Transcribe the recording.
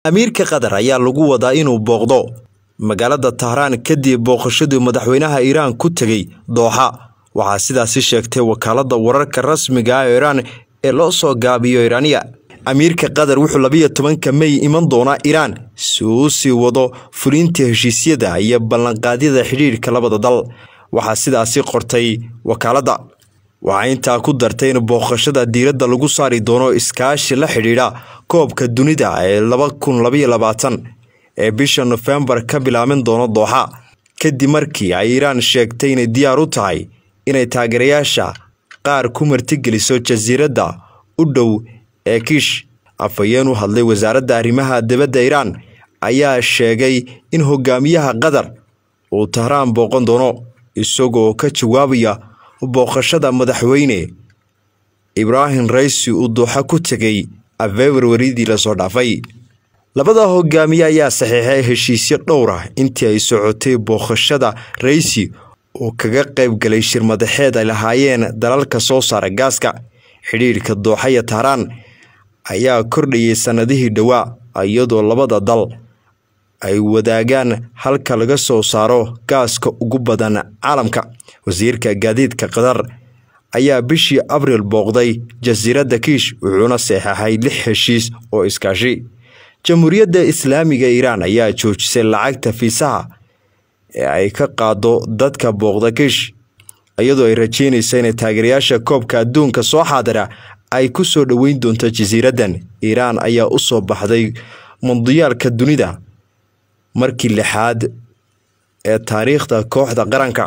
amiirka qatar ayaa lagu wadaa inuu booqdo magaalada tahraan kadib booqashadii madaxweynaha iiraan ku tegey dooxa waxaa sidaasi sheegtay wakaalada wararka rasmiga ah ee iiraan ee loo soo gaabiyo iiraaniya amiirka qatar wuxuu labiyo tobanka mey iman doonaa iiraan si uu sii wado fulinta heshiisyada iyo ballanqaadyada xidhiirhka labada dal waxaa sidaasi qortay wakaaladda waxaa intaa ku dartay in booqashada diiradda lagu saari doono iskaashi la xidhiidha koobka dunida ee laba kun labaiyo labaatan ee bisha nofembar ka bilaaban doono dooxa kadib markii ay iiraan sheegtay inay diyaar u tahay inay taageerayaasha qaar ku martigeliso jasiiradda u dhow ee kiish afhayeen u hadlay wasaaradda arrimaha dibadda iiraan ayaa sheegay in hogaamiyaha qatar uu tahraan booqan doono isagoo ka jawaabaya booqashada madaxweyne ibraahim raysi uu dooxa ku tegay februaridii lasoo dhaafay labada hogaamiye ayaa saxiixay heshiisyo dhowr ah intii ay socotay booqashada raysi oo kaga qayb galay shir madaxeed ay lahaayeen dalalka soo saara gaaska xidhiirhka dooxa iyo tahraan ayaa kordhayay sannadihii dhowaa iyadoo labada dal ay wadaagaan halka laga soo saaro gaaska ugu badan caalamka wasiirka gaadiidka qatar ayaa bishii abriil booqday jasiiradda kiish wuxuuna saxeexay lix heshiis oo iskaashi jamhuuriyadda islaamiga iiraan ayaa joojisay lacagta fiisaha ee ay ka qaado dadka booqda kiish iyadoo ay rajeynaysa inay taageerayaasha koobka adduunka soo xaadira ay ku soo dhoweyn doonto jasiiraddan iiraan ayaa u soo baxday mundiyaalka dunida markii lixaad ee taariikhda kooxda qaranka